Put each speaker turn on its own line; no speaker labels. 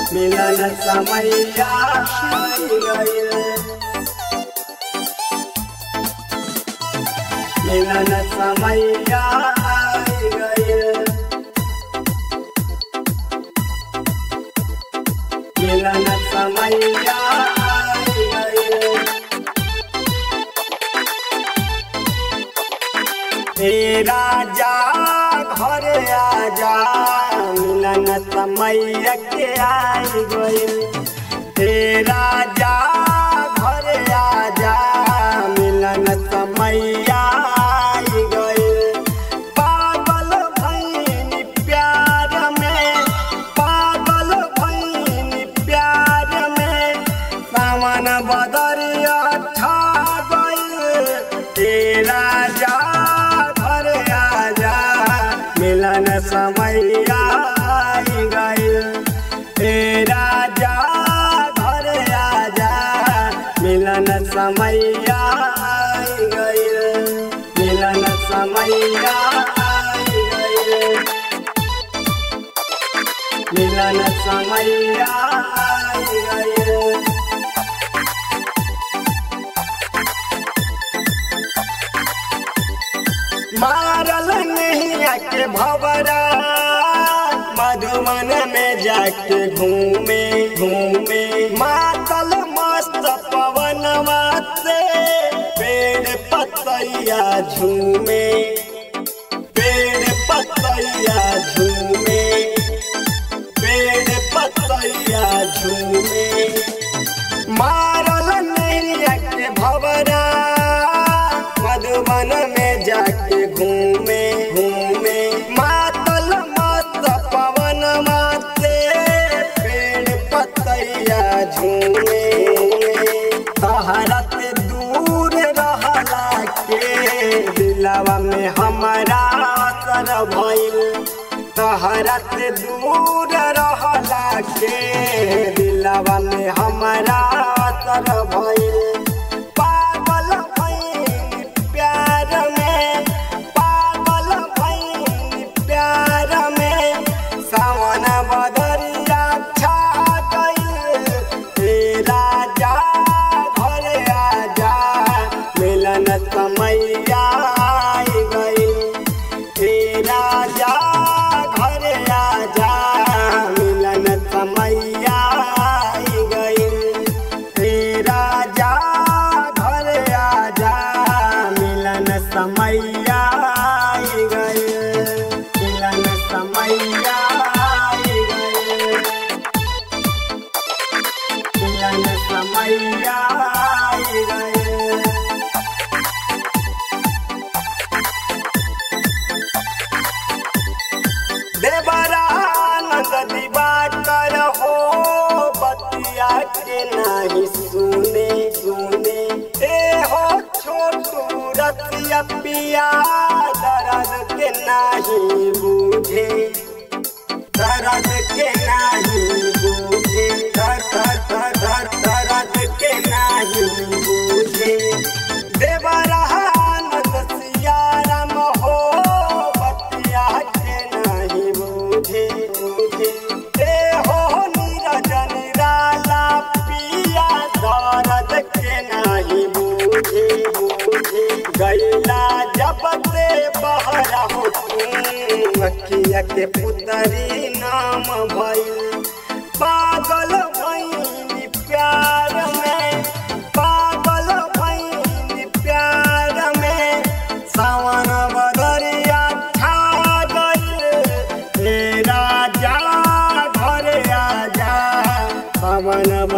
मिलन समैया आई गइल मिलन समैया आई गइल मिलन समैया आई गइल हे राजा घर आजा मिलन समय के आई गइल हे राजा घर आजा मिलन समय आई गइल पागल भैनी प्यार में पागल भैनी प्यार में सावन बदरिया छा गइल हे राजा घर आजा मिलन समय आई गइल हे राजा घर आजा मिलन समय आई गइल मिलन समय आई गइल मिलन समय आई गइल मारल नहीं के भवरा मधुमन में जाके घूमे घूमे मातल मस्त पवनवा से पेड़ पतैया झूमे पेड़ पतैया झूमे पेड़ पतैया झूमे मारल नहीं के भवरा मधुबन में जाके घूमे घूमे मातल मत पवन माते पेड़ पतैया झूमे तहरत दूर रहला के दिलवा में हमारा असर भइल तहरत दूर रहला के दिलवा में हमारा असर भइल पागल भइल प्यार में पागल भइल प्यार में सावन बदरिया छा गइल हे राजा घर आजा मिलन समय आई गइल हे राजा घर आजा मिलन समय आई गइल हे राजा घर आजा मिलन समय आई गइल मिलन समय आई गइल मिलन समय आई गइल देवरानंद दिवाकर हो बतिया के नहीं सुने सुने ए हो छोटू रतिया पिया दर्द के नहीं बूझे दर्द के नहीं बूझे दर दर दर दर दर्द के नहीं बूझे देवरानंद सियाराम हो बतिया के नहीं बूझे बूझे ए हो नीरज निराला पिया दर्द के नहीं बूझे बूझे गैला जब से बहरा हो तुम अखिया के पुतरी नाम भइल पागल भइनी प्यार में पागल भइनी प्यार में सावन बदरिया छा गइल हे राजा घर आजा सावन